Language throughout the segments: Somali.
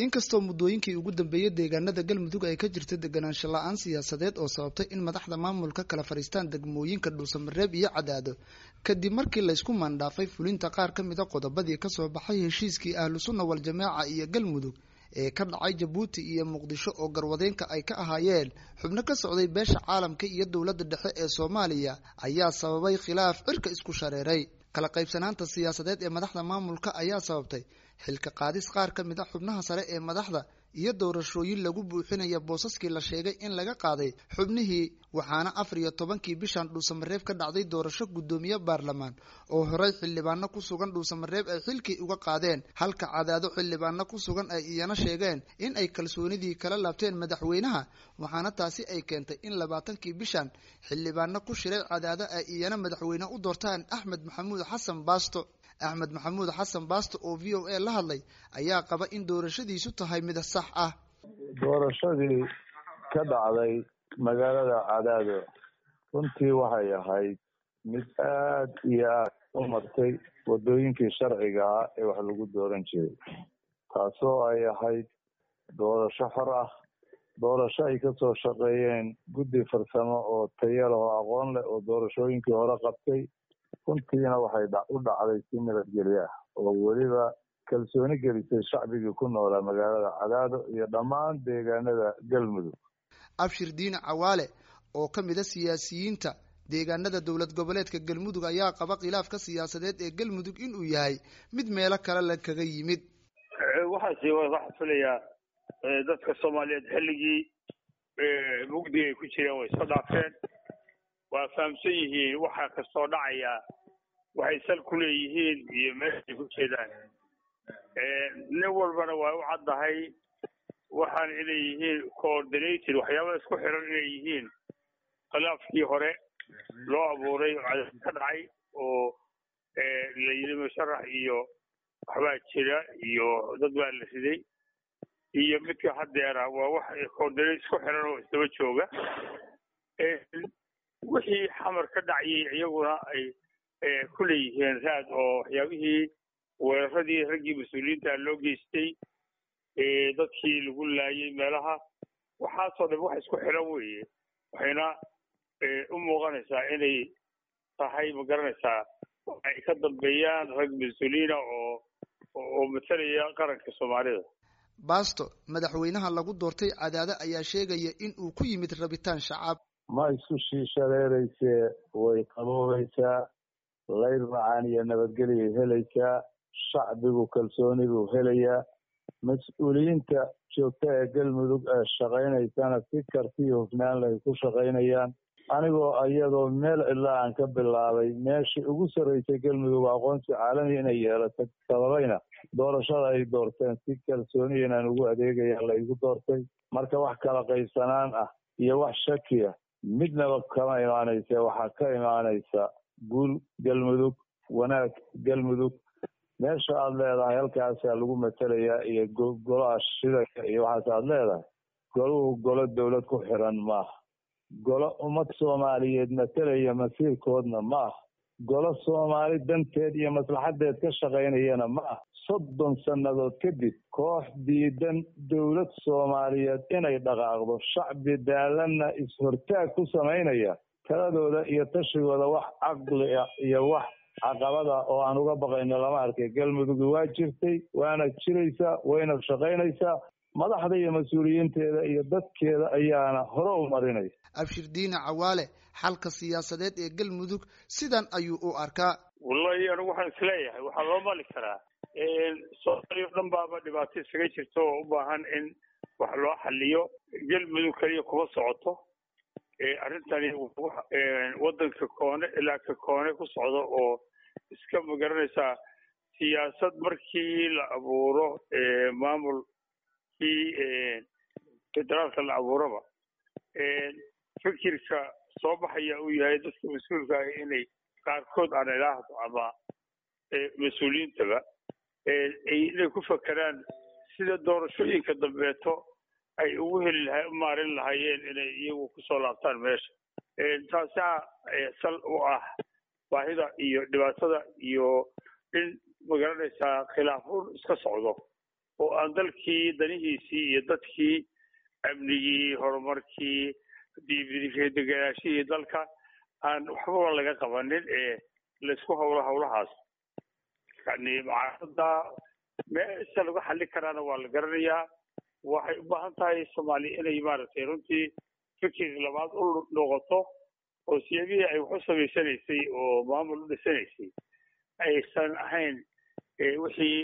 inkastoo muddooyinkii ugu dambeeyey deegaanada galmudug ay ka jirta deganaansho la-aan siyaasadeed oo sababtay in madaxda maamulka kala fadhiistaan degmooyinka dhuusamareeb iyo cadaado kadib markii laysku maandhaafay fulinta qaar ka mida qodobadii kasoo baxay heshiiskii ahlu sunna wal jamaaca iyo galmudug ee ka dhacay jabuuti iyo muqdisho oo garwadeenka ay ka ahaayeen xubno ka socday beesha caalamka iyo dowladda dhexe ee soomaaliya ayaa sababay khilaaf cirka isku shareeray kala qaybsanaanta siyaasadeed ee madaxda maamulka ayaa sababtay xilka qaadis qaar ka mid a xubnaha sare ee madaxda iyo doorashooyin lagu buuxinaya boosaskii la sheegay in laga qaaday xubnihii waxaana afar iyo tobankii bishan dhuusamareeb ka dhacday doorasho guddoomiye baarlamaan oo horey xildhibaano ku sugan dhuusamareeb ay xilkii uga qaadeen halka cadaado xildhibaano ku sugan ay iyana sheegeen in ay kalsoonidii kala laabteen madaxweynaha waxaana taasi ay keentay in labaatankii bishan xildhibaano ku shiray cadaado ay iyana madaxweyne u doortaan axmed maxamuud xasan baasto axmed maxamuud xasan baasto oo v o a la hadlay ayaa qaba in doorashadiisu tahay mid sax ah doorashadii ka dhacday magaalada cadaado runtii waxay ahayd mid aad iyo aad u martay waddooyinkii sharciga ah ee wax lagu dooran jiray taasoo ay ahayd doorasho xor ah doorasho ay kasoo shaqeeyeen guddi farsamo oo tayo leh oo aqoon leh oo doorashooyinkii hore qabtay runtiina waxay u dhacday si nabadgelyo ah oo weliba kalsooni gelisay shacbigii ku noolaa magaalada cadaado iyo dhammaan deegaanada galmudug abshir diine cawaale oo ka mid a siyaasiyiinta deegaanada dowlad goboleedka galmudug ayaa qaba khilaafka siyaasadeed ee galmudug inuu yahay mid meelo kale la kaga yimid waxaasi waxaa filayaa dadka soomaaliyeed xilligii mugdiga ay ku jireen way soo dhaafeen waa fahamsan yihiin waxa kastoo dhacaya waxay sal ku leeyihiin iyo meeshay ku jeedaan nin walbana waa u caddahay waxaan inay yihiin coordinated waxyaaba isku xiran inay yihiin khilaafkii hore loo abuuray oo cadad ka dhacay oo la yidhi musharax iyo waxbaa jira iyo dad baa la riday iyo midka haddeera waa wax coordinate isku xiran oo isdaba jooga wixii xamar ka dhacayay iyaguna ay ku leeyihiin raad oo waxyaabihii weeraradii raggii mas-uuliyiinta loo geystay dadkii lagu laayay meelaha waxaasoo dhan wax isku xiran weeye waxayna u muuqanaysaa inay tahay ma garanaysaa ay ka dambeeyaan rag mas-uuliyiina oo oo matalaya qaranka soomaalida baasto madaxweynaha lagu doortay cadaado ayaa sheegaya in uu ku yimid rabitaan shacab ma isku shiishareeraysee way qaboobaysaa layr macaan iyo nabadgelyay helaysaa shacbigu kalsooni buu helayaa mas-uuliyiinta joogta ee galmudug ee shaqaynaysana si kartiyo hufnaan lay ku shaqaynayaan anigoo iyadoo meel cidla aan ka bilaabay meeshii ugu sarraysay galmudug aqoonsi caalami inay yeelatay sababayna doorashada ay doorteen si kalsooniya inaan ugu adeegaya laygu doortay marka wax kala qaybsanaan ah iyo wax shakiya midnaba kama imaanaysa waxaa ka imaanaysa guul galmudug wanaag galmudug meesha aada leedahay halkaasaa lagu matelayaa iyo golaha shidaka iyo waxaas aada leedahay goluhu golo dowlad ku xiran maaha golo ummad soomaaliyeed matelaya masiirkoodna ma ah golo soomaali danteed iyo maslaxadeed ka shaqaynayana ma ah soddon sannadood kadib koox diidan dowlad soomaaliyeed inay dhaqaaqdo shacbi daalanna is-hortaag ku samaynaya taladooda iyo tashigooda wax caqli ah iyo wax caqabada oo aan uga baqayno lama arkay galmudugi waa jirtay waana jiraysaa wayna shaqaynaysaa madaxda iyo mas-uuliyiinteeda iyo dadkeeda ayaana hore u marinaya abshir diine cawaale xalka siyaasadeed ee galmudug sidan ayuu u arkaa wallahi anigu waxaan isleeyahay waxaa loo mali karaa soomaaliya o dhan baaba dhibaato isaga jirto oo u baahan in wax loo xaliyo galmudug keliya kuma socoto arrintani waddanka koone ilaa ka koone ku socdo oo iska magaranaysaa siyaasad markii la abuuro maamulkii federaalka la abuuraba fikirka soo baxaya uu yahay dadka mas-uulka ah inay qaarkood aan ilaahdo ama mas-uuliyiintaba inay ku fakeraan sida doorashooyinka dambeeto ay ugu heli laha u maarin lahaayeen inay iyagu kusoo laabtaan meesha taasaa sal u ah baahida iyo dhibaatada iyo in magaranaysaa khilaafun iska socdo oo aan dalkii danihiisii iyo dadkii amnigii horumarkii deganaashihii dalka aan waxbaba laga qabanin ee laysku hawlo hawlahaas yani mucaarada meesha lagu xallin karaana waa la garanayaa waxay u baahan tahay soomaaliya inay maaragtay runtii fikir labaad u noqoto oo siyabihii ay wax u samaysanaysay oo maamul u dhisanaysay aysan ahayn wixii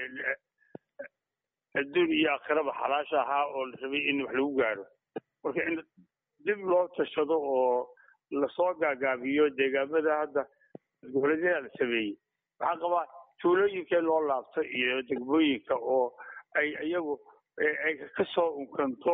adduun iyo aakhiraba xalaasha ahaa oo la rabay in wax lagu gaaro marka in dib loo tashado oo lasoo gaagaabiyo deegaamada hadda goboleedyada la sameeyey waxaan qabaa tuulooyinkee loo laabto iyo degmooyinka oo ay iyagu ay kasoo unkanto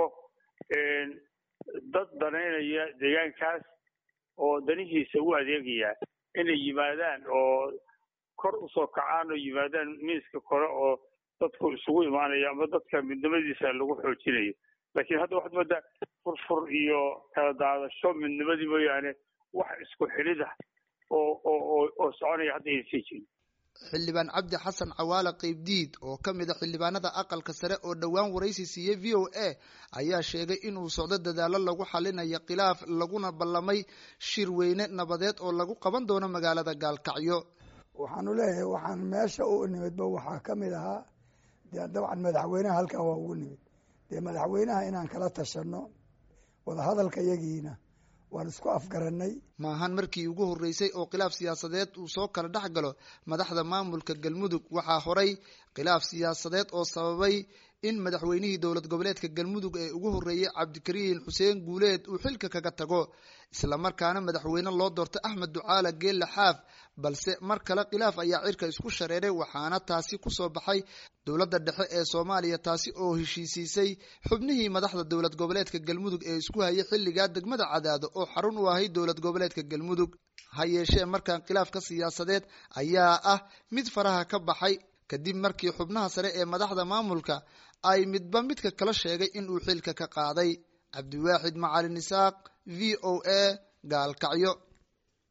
dad danaynaya deegaankaas oo danihiisa u adeegaya inay yimaadaan oo kor usoo kacaan oo yimaadaan miiska kore oo dadku isugu imaanayo ama dadka midnimadiisa lagu xoojinayo laakiin hadda waxaad moodaa furfur iyo kala daadasho midnimadii mooyaane wax isku xidhidah oo oo oo soconaya hadda ayna sii jirin xildhibaan cabdi xasan cawaale qeybdiid oo ka mid a xildhibaanada aqalka sare oo dhowaan waraysi siiyey v o a ayaa sheegay inuu socdo dadaalo lagu xalinayo khilaaf laguna ballamay shir weyne nabadeed oo lagu qaban doono magaalada gaalkacyo waxaanu leeyahay waxaan meesha u nimidba waxaa ka mid ahaa dee dabcan madaxweynaha halkan waa ugu nimid dee madaxweynaha inaan kala tashano wadahadalka yagiina waan isku afgaranay maahan markii ugu horreysay oo khilaaf siyaasadeed uu soo kala dhex galo madaxda maamulka galmudug waxaa horay khilaaf siyaasadeed oo sababay in madaxweynihii dowlad goboleedka galmudug ee ugu horreeyey cabdikariin xuseen guuleed uu xilka kaga tago islamarkaana madaxweyne loo doortay axmed ducaala geelle xaaf balse mar kale khilaaf ayaa cirka isku shareeray waxaana taasi kusoo baxay dowladda dhexe ee soomaaliya taasi oo heshiisiisay xubnihii madaxda dowlad goboleedka galmudug ee isku hayay xilligaa degmada cadaado oo xarun u ahay dowlad goboleedka galmudug ha yeeshee markan khilaafka siyaasadeed ayaa ah mid faraha ka baxay kadib markii xubnaha sare ee madaxda maamulka ay midba midka kala sheegay in uu xilka ka qaaday cabdiwaaxid macalin isaaq v o a gaalkacyo